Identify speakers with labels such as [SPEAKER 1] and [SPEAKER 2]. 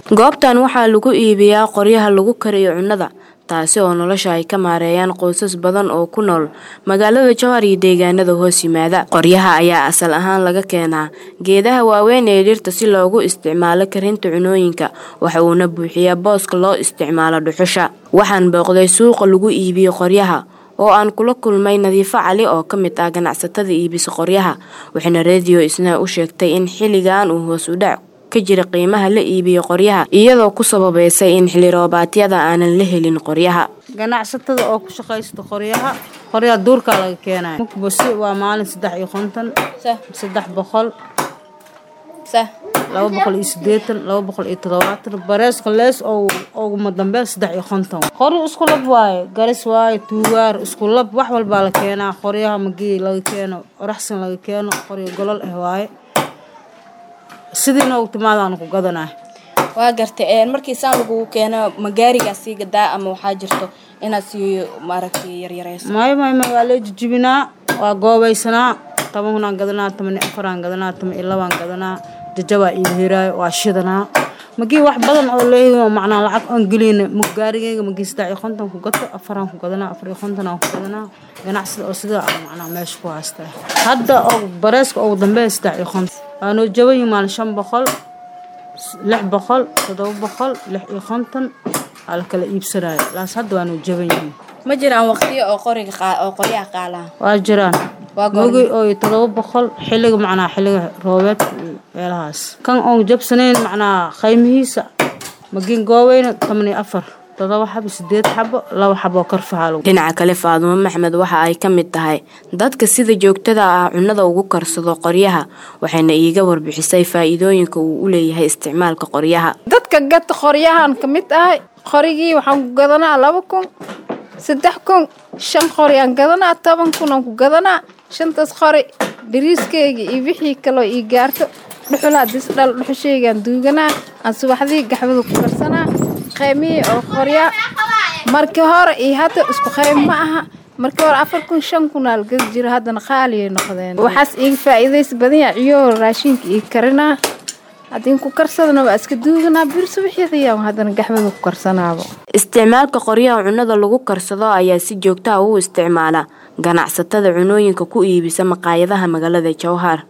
[SPEAKER 1] goobtan waxaa lagu iibiyaa qoryaha lagu kariyo cunnada taasi oo nolosha ay ka maareeyaan qoysas badan oo ku nool magaalada jowhar iyo deegaanada hoos yimaada qoryaha ayaa asal ahaan laga keenaa geedaha waaweyn ee dhirta si loogu isticmaalo karinta cunooyinka waxa uuna buuxiyaa booska loo isticmaalo dhuxusha waxaan booqday suuqa lagu iibiyo qoryaha oo aan kula kulmay nadiifo cali oo ka mid ah ganacsatada iibisa qoryaha waxayna rediyo isna u sheegtay in xilligan uu hoos u dhac ka jira qiimaha la iibiyo qoryaha iyadoo ku sababeysay in xilli roobaadyada aanan la helin qoryaha
[SPEAKER 2] ganacsatada oo ku shaqaysta qoryaha qoryaha duurkaa laga keenaya mukbasi waa maalin saddex iyo konton saddex boqol laba boqol iyo sideetan laba boqol iyo todobaatan bareeska lees oguma dambe saddex iyo konton qori isku lab waaye garis waaye tuugaar isku lab wax walbaa la keenaa qoryaha magii laga keeno oraxsan laga keeno qoryo golol ah waaye sidii noogu timaadaan ku gadanaa
[SPEAKER 3] waa gartay markii saan lagugu keeno ma gaarigaa sii gadaa ama waxaa jirto inaad sii maaragtay yaryareyso
[SPEAKER 2] maayo maayo maayo waa lee jijibinaa waa goobaysanaa toban kunaan gadanaa toban iyo afaraan gadanaa toban iyo labaan gadanaa jajabaa ii hiraayo waa shidanaa magii wax badan oo leeyahay macnaa lacag aan geliyna ma gaarigeyga magii saddex iyo konton ku gato afaraan ku gadanaa afar iyo konton aan ku gadanaa ganacsida oo sidaa ah macnaa meesha ku haystaa hadda oo bareeska ugu dambeeya saddex iyo konton waanoo jaban yihin maalin shan boqol lix boqol toddoba boqol lix iyo konton aa la kala iibsanayo laas hadda waanoo jaban yihiin
[SPEAKER 3] ma jiraan waqtiyo oo qoriga oo qoryaha qaalaan
[SPEAKER 2] waa jiraan mogi oo todoba boqol xilliga macnaa xilliga roobeedka meelahaas kan oon jabsanayn macnaa qaymihiisa magiin goobeyna toban iyo afar todoba xabo sideed xabo laba xaboo karfahaa
[SPEAKER 1] dhinaca kale faadumo maxmed waxa ay ka mid tahay dadka sida joogtada ah cunnada ugu karsado qoryaha waxayna iiga warbixisay faa-iidooyinka uu u leeyahay isticmaalka qoryaha
[SPEAKER 4] dadka gata qoryahan ka mid ahay qorigii waxaan ku gadanaa laba kun saddex kun shan qori aan gadanaa toban kun aan ku gadanaa shantaas qori bariiskeyga iyo wixii kaloo ii gaarto dhuxulaa disdhal dhuxusheygaan duuganaa aan subaxdii gaxwada ku karsanaa qaymihii oo qoryaa markii hore iyo hadda isku qayb ma aha markii hore afar kun shan kun aa lagadi jiro haddana qaaliyay noqdeen waxaas iiga faa'iidaysa badanya ciyoo raashinka ii karinaa haddii ku karsadana waa iska duuganaa bir subaxyadayaan haddana gaxwada ku karsanaabo
[SPEAKER 1] isticmaalka qoryaha cunnada lagu karsado ayaa si joogtaha u isticmaala ganacsatada cunooyinka ku iibisa maqaayadaha magaalada jowhar